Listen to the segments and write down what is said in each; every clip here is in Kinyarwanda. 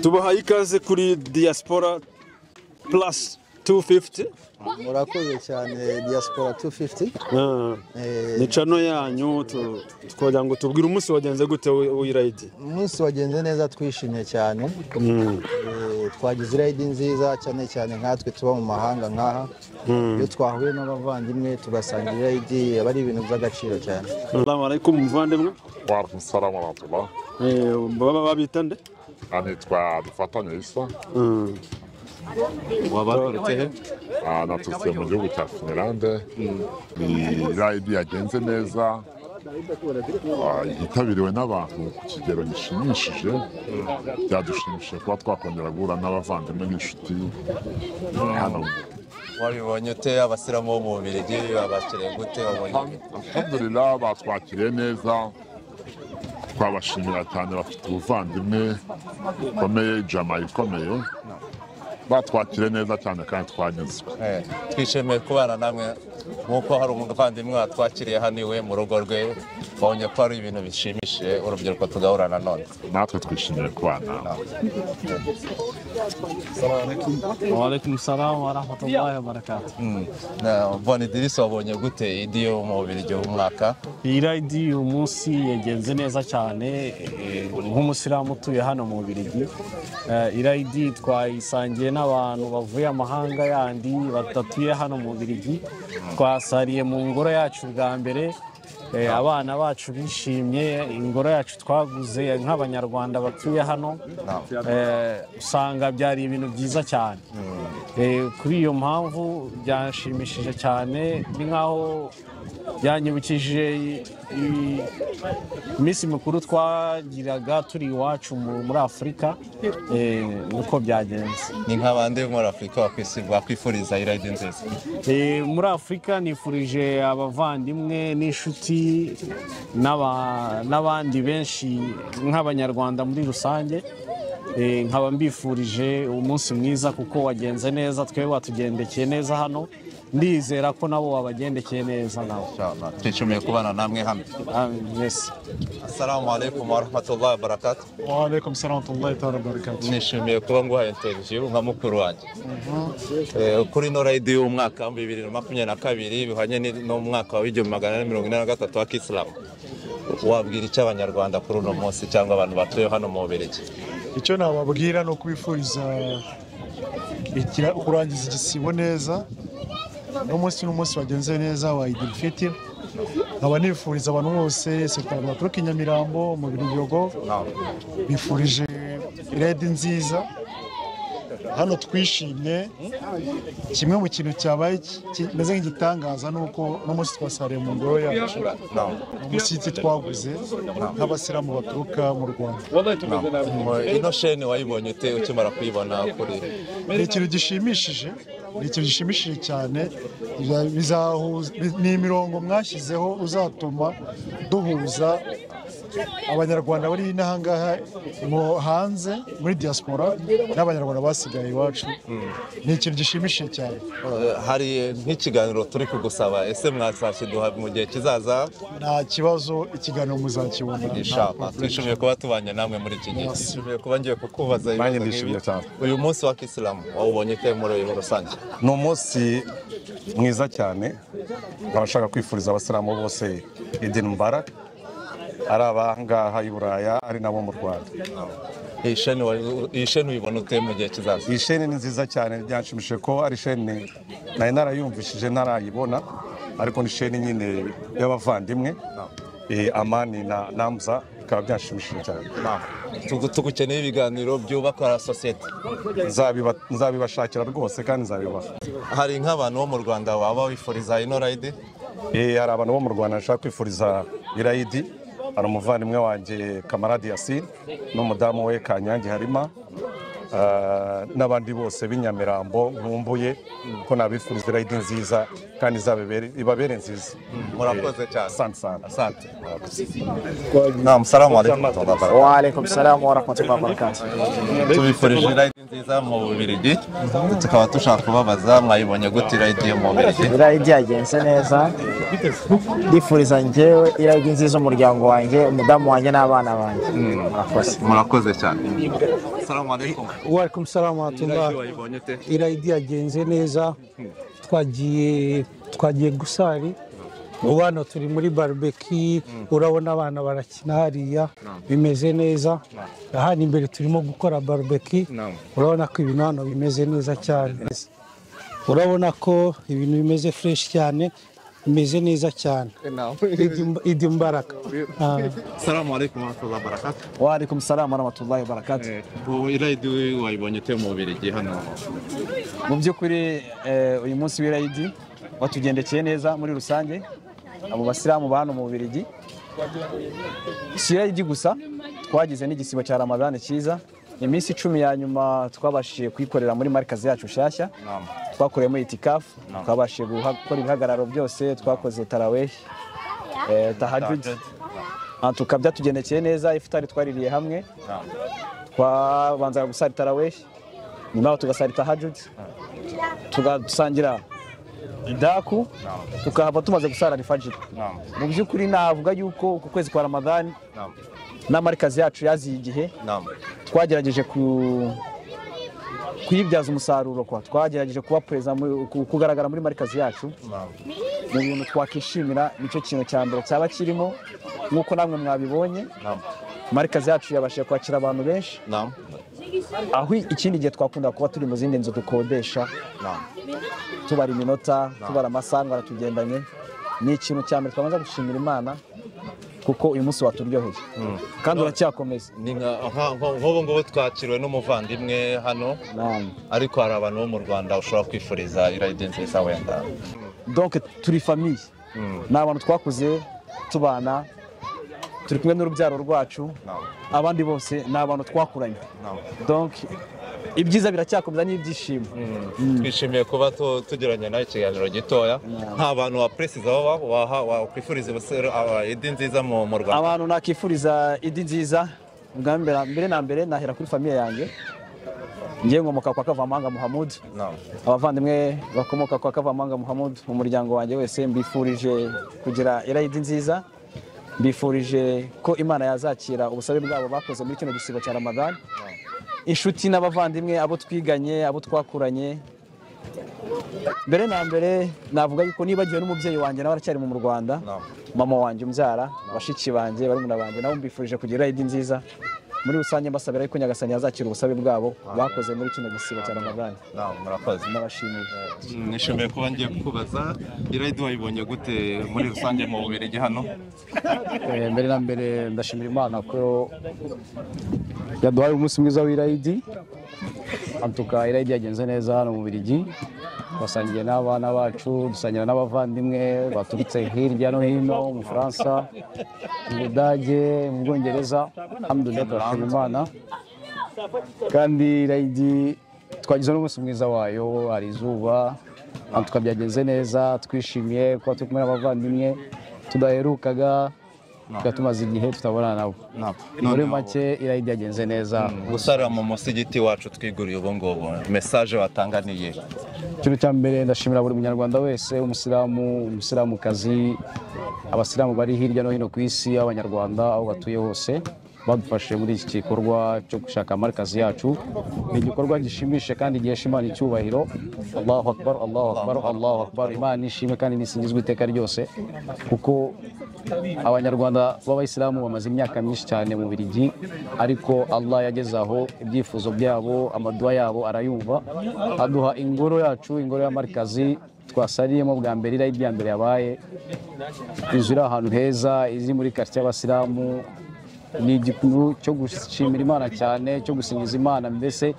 tubahaye ikaze kuri diaspora plus 250 murakoze cyane diaspora 250 Ah, Eh, ni cano yanyu tu- twogira ngo tubwire umunsi wagenze gute wi- w'irayidi umunsi wagenze neza twishimye cyane Mm, Eh, twagize irayidi nziza cyane cyane nkatwe tuba mu mahanga nk'aha iyo twahuye n'abavandimwe tugasangira irayidi aba ari ibintu by'agaciro cyane salamu alaikum muvandimwe Waalaikum salaam wa rahmatullah. Eh, baba babita nde Anitwa Dufatanye Issa. Mm, Ah, Naturutse mu gihugu cya Finlande. Ni rayidi yagenze neza. Ah, Yitabiriwe n'abantu ku kigero gishimishije. Byadushimishije kuba twakongera guhura n'abavandimwe n'inshuti hano. wabibonye ute abasilamu bo mu bubirigi babakiriye gute wabonye Alhamdulillah batwakiriye neza. Twabashimira cyane bafite ubuvandimwe bukomeye, jama ikomeye. Batwakiriye neza cyane kandi twanyuzwe. Eh, twishimiye kubana namwe nk'uko hari umuvandimwe watwakiriye hano iwe mu rugo rwe wabonye ko ari ibintu bishimishije urubyiruko tugahura na none natwe twishimiye kubana وعليكم السلام ورحمة الله وبركاته mbona idirisi wabonye gute idi yo mu bubirigi w'umwaka irayidi uyu munsi yagenze neza cyane eh, nk'umusilamu utuye hano mu Bubiligi Eh, irayidi twayisangiye n'abantu bavuye amahanga yandi badatuye hano mu Bubiligi twasariye mu ngoro yacu bwa mbere Eh, abana bacu bishimye ingoro yacu twaguze nk'abanyarwanda batuye hano Eh, usanga byari ibintu byiza cyane Eh, kuri iyo mpamvu byanshimishije cyane ni nk'aho byanyibukije i- i- iminsi mikuru twagiraga turi iwacu mu- muri afurika eh, niko byagenze ni nk'abandi muri afurika bakwisi- bakwifuriza irayidi nziza Eh, muri afurika nifurije abavandimwe n'inshuti n'aba- n'abandi benshi nk'abanyarwanda muri rusange Eh, nkaba mbifurije umunsi mwiza kuko wagenze neza twebwe watugendekeye neza hano ndizera ko nabo wabagendekeye neza nawe Inshallah. twishimiye kubana namwe hano Amen. Yes. assalamu alaikum wa rahmatullahi wa barakatuh وعليكم السلام ورحمه الله تعالى وبركاته nishimiye kuba nguhaye interiviyu nka mukuru wanjye Eh, kuri ino rayidi y'umwaka wa bibiri na makumyabiri na kabiri bihwanye ni- n'umwaka wa igihumbi magana ane mirongo ine na gatatu wa kisilamu wabwira icyo abanyarwanda kuri uno munsi cyangwa abantu batuye hano mu bubirigi icyo nababwira ni ukubifuriza igira- kurangiza igisibo neza uno munsi ni umunsi wagenze neza wa idirifiti nkaba nifuriza abantu bose sekitari amaturuka i nyamirambo mu biryogo bifurije redi nziza hano twishimye kimwe mu kintu cyabaye ki- kimeze nk'igitangaza ni uko uno munsi twasariye mu ngoro yacu ni umushyitsi twaguze nk'abasilamu baturuka mu rwanda ino sheni wayibonye ute ukimara kuyibona kuri ni ikintu gishimishije ni ikintu gishimishije cyane biza- bizahuza bi- ni imirongo mwashyizeho uzatuma duhuza abanyarwanda bari inaha ngaha mu hanze muri diaspora n'abanyarwanda basigaye iwacu ni ikintu gishimishije cyane Eh, hari nk'ikiganiro turi kugusaba ese mwazakiduha mu gihe kizaza nta kibazo ikiganiro muzakibona Inshallah. twishimiye kuba tubanye namwe muri iki gihe twishimiye kuba ngiye kukubaza ibibazo Nanjye nk'ibi. ndishimye cyane. uyu munsi wa kisilamu wawubonye ute muri rusange ni umunsi mwiza cyane nkaba nshaka kwifuriza abasilamu bose idini mubarak ari abangaha i buraya ari nabo mu rwanda iyi sheni wa- iyi sheni uyibona ute mu gihe kizaza iyi sheni ni nziza cyane byanshimishije ko ari sheni nari narayumvishije ntarayibona ariko ni sheni nyine y'abavandimwe Eh, amani na namuza bikaba byanshimishije cyane Tugu- tugukeneye ibiganiro byubaka sosiyete Nzabiba- nzabibashakira rwose kandi nzabibaha hari nk'abantu bo mu rwanda waba wifuriza ino rayidi Eh, hari abantu bo mu rwanda nshaka kwifuriza irayidi hari umuvandimwe wanjye kamaradi yasini n'umudamu we kanyange harima ah, n'abandi bose b'inyamirambo nkumbuye ko nabifuriza irayidi nziza kandi izababere- ibabere nziza murakoze cyane asante sana asante namusalamu alaikum وعليكم السلام ورحمة الله وبركاته tubifurije irayidi nziza mu Bubiligi tukaba dushaka kubabaza mwayibonye gute irayidi yo mu Bubiligi irayidi yagenze neza ndifuriza njyewe irayidi nziza umuryango wanjye umudamu wanjye n'abana banjye murakoze murakoze cyane salamu alaikum warikumusa salamu irayidi watunga wayibonye ute irayidi yagenze neza twagiye twagiye gusari ubu hano turi muri barubeki urabona abana barakina hariya bimeze neza hano imbere turimo gukora barubeki urabona ko ibintu hano bimeze neza cyane urabona ko ibintu bimeze fureshi cyane bimeze neza cyane idi mbaraga Ah. salamu alaikum warahmatullahi wabarakatuh warikumusa salamu warahmatullahi wabarakatuh ubu irayidi wayibonye ute yo mu Bubiligi hano mu by'ukuri eh, uyu munsi w'irayidi watugendekeye neza muri rusange abo basilamu ba hano mu bubirigi si irayidi gusa twagize n'igisibo cya ramadani cyiza iminsi icumi ya nyuma twabashije kuyikorera muri marikazi yacu nshyashya twakoreyemo itikafu twabashije guha- gukora ibihagararo byose twakoze tarawehi eh, tahajudi tukaba byatugendekeye neza ifutari twaririye hamwe twabanzaga gusara tarawehi nyuma yaho tugasara tahajudi tugasangira idaku tukahava tumaze gusara rifajiri mu by'ukuri navuga yuko uku kwezi kwa ramadani n'amarikazi yacu yaziye igihe twagerageje ku- kuyibyaza umusaruro kwa twagerageje kuba perezida mu- ku- kugaragara muri marikazi yacu mu bintu twakwishimira nicyo kintu cya mbere cyaba kirimo nk'uko namwe mwabibonye marikazi yacu yabashije kwakira abantu benshi naam aho ikindi gihe twakunda kuba turi mu zindi nzu dukodesha tubara iminota tubara amasaha ngo aratugendanye ni ikintu cya mbere twabanza gushimira imana kuko uyu munsi waturyoheye kandi uracyakomeza ni nka- nka- nka- nk'ubu ngubu twakiriwe n'umuvandimwe hano Naam. ariko hari abantu bo mu rwanda ushobora kwifuriza irayidi nziza wenda donc turi famiye ni abantu twakuze tubana turi kumwe n'urubyaro rwacu abandi bose ni abantu twakuranye donc ibyiza biracyakomeza n'ibyishimo twishimiye kuba tu- tugiranye nawe ikiganiro gitoya nta bantu wapresiza wakwifuriza irayidi nziza mu mu rwanda abantu nakifuriza idi nziza bwa mbere mbere na mbere nahera kuri famiye yanjye ngiye nkomoka kwa kavamanga muhamud Naam. abavandimwe bakomoka kwa kavamanga muhamud mu muryango wanjye wese mbifurije kugira irayidi nziza mbifurije ko imana yazakira ubusabe bwabo bakoze muri kino gisibo cya ramadani inshuti n'abavandimwe abo twiganye abo twakuranye mbere na mbere navuga yuko nibagiwe n'umubyeyi wanjye nawe aracyari mu Rwanda mama wanjye umbyara bashiki banjye barumuna banjye nabo mbifurije kugira irayidi nziza muri rusange mbasabira yuko nyagasani yazakira ubusabe bwabo bakoze muri kino gisibo cya ramadani Naam, murakoze nabashimiye Mm, nishimiye kuba ngiye kukubaza irayidi wayibonye gute muri rusange mu bubiligi hano Eh, mbere na mbere ndashimira imana ko yaduhaye umunsi mwiza w'irayidi antuka irayidi yagenze neza hano mu birigi twasangiye n'abana bacu dusangira n'abavandimwe baturutse hirya no hino mu bufaransa mu budage mu bwongereza alhamdulillah turashimira imana kandi irayidi twagize n'umunsi mwiza wayo hari izuba antuka byagenze neza twishimiye kuba turi kumwe n'abavandimwe tudaherukaga tuba tumaze igihe tutabonana nabo muri Noneho- make irayidi yagenze neza gusarira mu musigiti wacu twiguriye ubu ngubu mesaje watanga ni iyihe ikintu cya mbere ndashimira buri munyarwanda wese umusilamu umusilamukazi abasilamu bari hirya no hino ku isi abanyarwanda aho batuye hose badufashe muri iki gikorwa cyo gushaka marikazi yacu ni igikorwa gishimisha kandi gihesha imana icyubahiro allahu akbar allahu akbar allahu akbar imana nishimwe kandi nisingizwe iteka ryose kuko abanyarwanda b'abayisilamu bamaze imyaka myinshi cyane mu birigi ariko allah yageze aho ibyifuzo byabo amaduwa yabo arayumva aduha ingoro yacu ingoro ya marikazi twasaliyemo bwa mbere iriya irya mbere yabaye inzu iri ahantu heza iri muri karitsiye y'abasilamu ni igikuntu cyo gushimira imana cyane cyo gusingiza imana mbese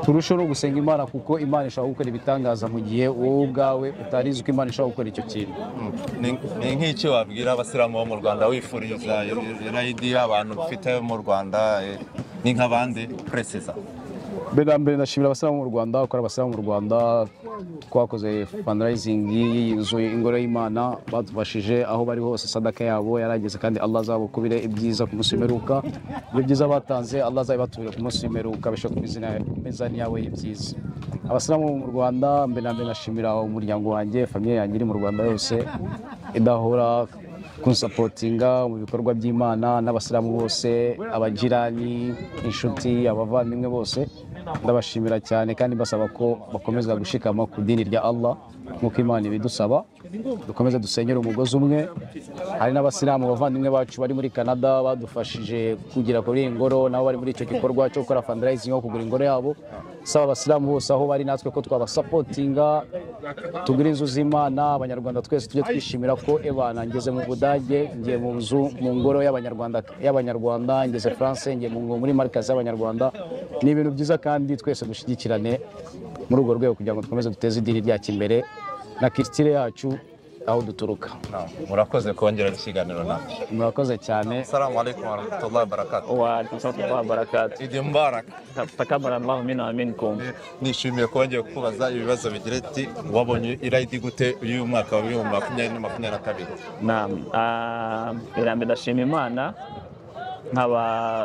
turusheho no gusenga imana kuko imana ishobora gukora ibitangaza mu gihe wowe ubwawe utarizi uko imana ishobora gukora icyo kintu Ni- ni nk'iki wabwira abasilamu bo mu rwanda wifuriza irayidi abantu ufite mu rwanda eh, ni nk'abandi peresiza mbere na mbere ndashimira abasilamu mu rwanda gukora abasilamu mu rwanda twakoze fundraising y'iyi nzu ingoro y'imana badufashije aho bari hose sadaka yabo yarageze kandi allah azabukubire ibyiza ku munsi w'imperuka ibyo byiza batanze allah azabibatubire ku munsi w'imperuka bishobora ku mizani- mizani yawe y'ibyiza abasilamu mu rwanda mbere na mbere ndashimira umuryango wanjye famiye yanjye iri mu rwanda yose idahora kunsapotinga mu bikorwa by'imana n'abasilamu bose abagirani inshuti abavandimwe bose ndabashimira cyane kandi mbasaba ko bakomeza gushikama ku dini rya allah nk'uko imana ibidusaba dukomeze dusenyere umugozi umwe hari n'abasilamu abavandimwe bacu bari muri canada badufashije kugera kuri iyi ngoro nabo bari muri icyo gikorwa cyo gukora fundraising yo kugura ingoro yabo saba abasilamu bose aho bari natwe ko twabasapotinga tugure inzu z'imana abanyarwanda twese tujye twishimira ko ebana ngeze mu budage ngiye mu nzu mu ngoro y'abanyarwanda y'abanyarwanda ngeze france ngiye mu ngo- muri marikazi y'abanyarwanda ni ibintu byiza kandi twese dushyigikirane muri urwo rwego kugira ngo dukomeze duteze idini ryacu imbere na kirisitire yacu aho duturuka murakoze kongera ikiganiro nawe murakoze cyane salamu alaikum warahmatullahi wabarakatuh وعليكم ورحمة الله وبركاته idi mubarak تكبر الله منا ومنكم nishimiye kongera kubaza ibibazo bigira ati wabonye irayidi gute y'uyu mwaka wa bibiri makumyabiri na makumyabiri na kabiri نعم ijambo ndashima imana nkaba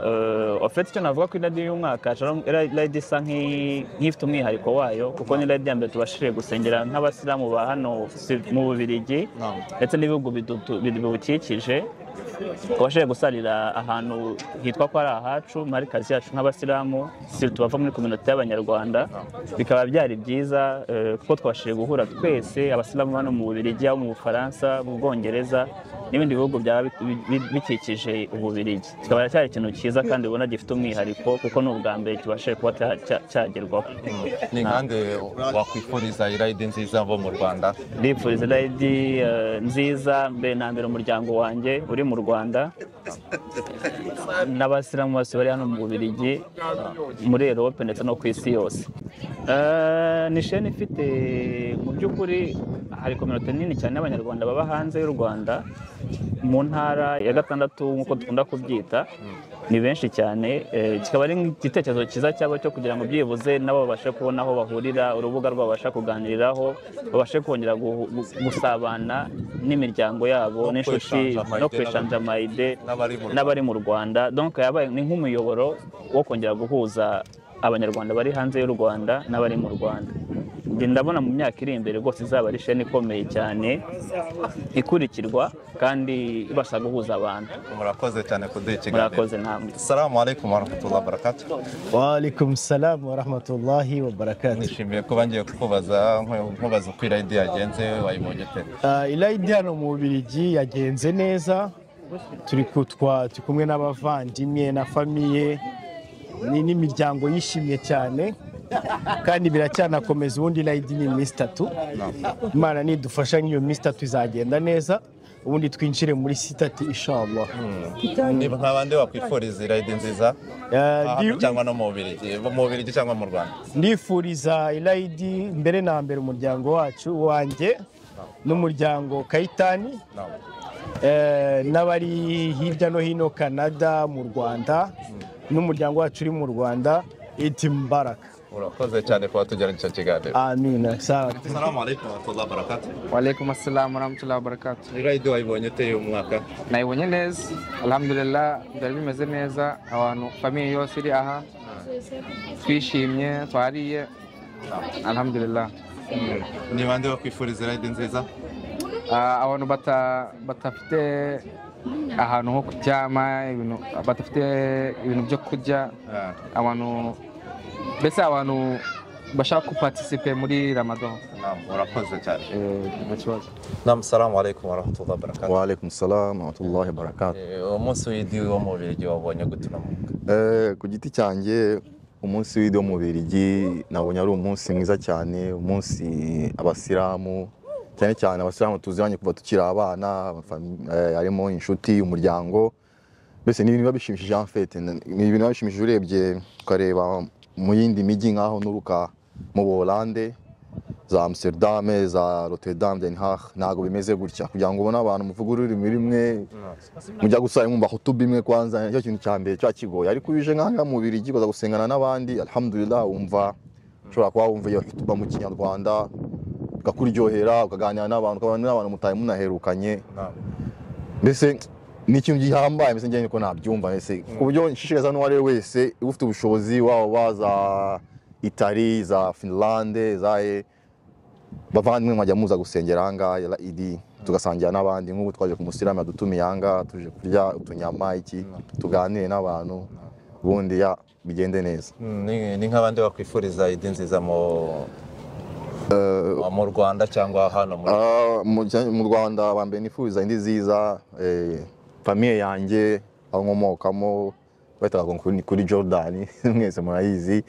eh, ofete icyo navuga ku iradi y'umwaka Shalom Ira- iradi isa nk'i- nk'ifite umwihariko wayo kuko ni iradi ya mbere tubashije gusengera nk'abasilamu ba hano si- mu bubirigi ndetse n'ibihugu bidutu- biwukikije tubashije gusarira ahantu hitwa ko ari ahacu muri kazi yacu nk'abasilamu si tubava muri kominota y'abanyarwanda bikaba byari byiza eh, kuko twabashije guhura twese abasilamu hano mu bubirigi abo mu bufaransa mu bwongereza n'ibindi bihugu byaba bi- bi- bikikije ububirigi kikaba cyari ikintu cyiza kandi ubona gifite umwihariko kuko ni ubwa mbere kibashije kuba cya- cya- cyagerwaho ni nkande wakwifuriza irayidi nziza bo mu rwanda ndifuriza irayidi eh, nziza mbere na mbere umuryango wanjye uri mu rwanda n'abasilamu bose bari hano mu bubirigi muri erope ndetse no ku isi yose Eh, ni sheni ifite mu by'ukuri hari kominote nini cyane y'abanyarwanda baba hanze y'u rwanda mu ntara ya gatandatu nk'uko dukunda kubyita ni benshi cyane eh, kikaba ari igitekerezo cyiza cyabo cyo kugira ngo byibuze nabo babashe kubona aho bahurira urubuga rwabo babasha kuganiriraho babashe kongera gu- gu- gusabana n'imiryango yabo No n'inshuti kweshanja amayide no n'abandi. kweshanja amayide n'abari mu Rwanda. n'abari mu rwanda donc yabaye ni nk'umuyoboro wo kongera guhuza abanyarwanda bari hanze y'u rwanda n'abari mu rwanda Njye ndabona mu myaka iri imbere rwose izaba ari sheni ikomeye cyane ikurikirwa kandi ibasha guhuza abantu murakoze cyane kuduha ikiganiro murakoze namwe salamu alaikum warahmatullahi wabarakatuh Waalaikum salam wa rahmatullahi wa barakatuh. nishimiye kuba ngiye kukubaza nku- nkubaza uko irayidi yagenze wayibonye pe Ah, Irayidi hano mu Bubiligi yagenze neza, turi kutwa turi kumwe n'abavandimwe na famiye ni n'imiryango yishimye cyane kandi biracyanakomeza ubundi irayidi ni iminsi itatu imana nidufasha nk'iyo minsi itatu izagenda neza ubundi twinjire muri sitati inshallah niba nka bande wakwifuriza irayidi nziza Aha ndi- cyangwa no mu bubirigi mu bubirigi cyangwa mu rwanda ndifuriza irayidi mbere na mbere umuryango wacu wanjye n'umuryango kayitani eh, n'abari hirya no hino canada mu rwanda n'umuryango wacu uri mu rwanda iti mbaraka urakoze cyane kuba tugirana icyo kiganiro amina sawa salamu alaikum warahmatullahi wabarakatuh Walaikum assalam warahmatullahi wabarakatuh. irayidi wayibonye ute y'uyu mwaka Nayibonye neza, alhamdulillah byari bimeze neza, abantu famiye yose iri aha twishimye, twariye, alhamdulillah. ni bande wakwifuriza irayidi nziza Ah, abantu bata- badafite ahantu ho kuryama, ibintu badafite ibintu byo kurya, abantu mbese abantu bashaka kuparticipe muri Ramadan. murakoze cyane nta kibazo nam salamu alaikum warahmatullahi wabarakatuh Waalaikum salam warahmatullahi wabarakatuh. Eh, umunsi w'idi wo mu bubirigi wabonye gute uno munsi? Eh, ku giti cyanjye umunsi w'idi wo mu Bubiligi nabonye ari umunsi mwiza cyane umunsi abasilamu cyane cyane abasilamu tuziranye kuva tukiri abana abafami- eh, harimo inshuti umuryango mbese ni ibintu biba bishimishije en fait ni ibintu biba bishimishije urebye ukareba mu yindi mijyi nk'aho nturuka mu Bolande za Amsterdam za Rotterdam Den Haag ntabwo bimeze gutya kugira ngo ubone abantu muvuga ururimi rumwe mujya gusaba mwumva hutu bimwe kwanza nicyo kintu cya mbere cya kigoye ariko uje nk'aha mu Birigi ukaza gusengana n'abandi alhamdulillah wumva ushobora kuba wumva iyo hutuba mu kinyarwanda bikakuryohera ukaganira n'abantu ukabana n'abantu mutaye munaherukanye mbese ni ikintu gihambaye mbese njyewe niko nabyumva mbese ku buryo nshishikariza n'uwo ari we wese uba ufite ubushobozi waba baza itali za finlande zahe bavandimwe mwajya muza gusengera ahangaha raidi tugasangira n'abandi nk'ubu twaje ku musiramu yadutumiye ahangaha tuje kurya utunyama iki tuganire n'abantu ubundi ya bigende neza Ni- ni nk'abandi bakwifuriza idi nziza mu mu rwanda cyangwa hano muri Ah, mu cya- mu rwanda ba mbere nifuriza indi nziza eh, famiye yanjye aho nkomokamo bahitaga ngo kuri- kuri jordan mwese murayizi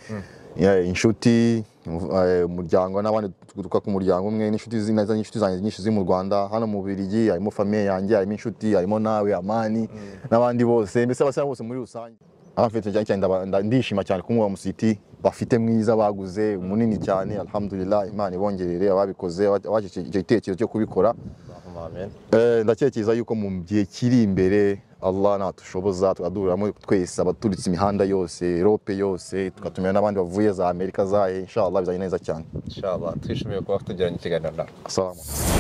Eh, inshuti eh, umuryango n'abandi duturuka ku muryango umwe n'inshuti zi- neza n'inshuti zanjye nyinshi ziri mu rwanda hano mu birigi harimo famiye yanjye harimo inshuti harimo nawe amani n'abandi bose mbese abasira bose muri rusange abafite cyane cyane ndaba- nda- ndishima cyane kumuba musiti bafite mwiza baguze munini cyane alhamdulillah imana ibongerere ababikoze abaje icyo gitekerezo cyo kubikora Eh, ndacyerekeza yuko mu gihe kiri imbere allah natushoboza tukaduhuriramo twese abaturitse imihanda yose erope yose tugatumira n'abandi bavuye za amerika zahe inshallah bizanye neza cyane inshallah twishimiye kuba tugiranye ikiganiro nawe Assalamu alaikum.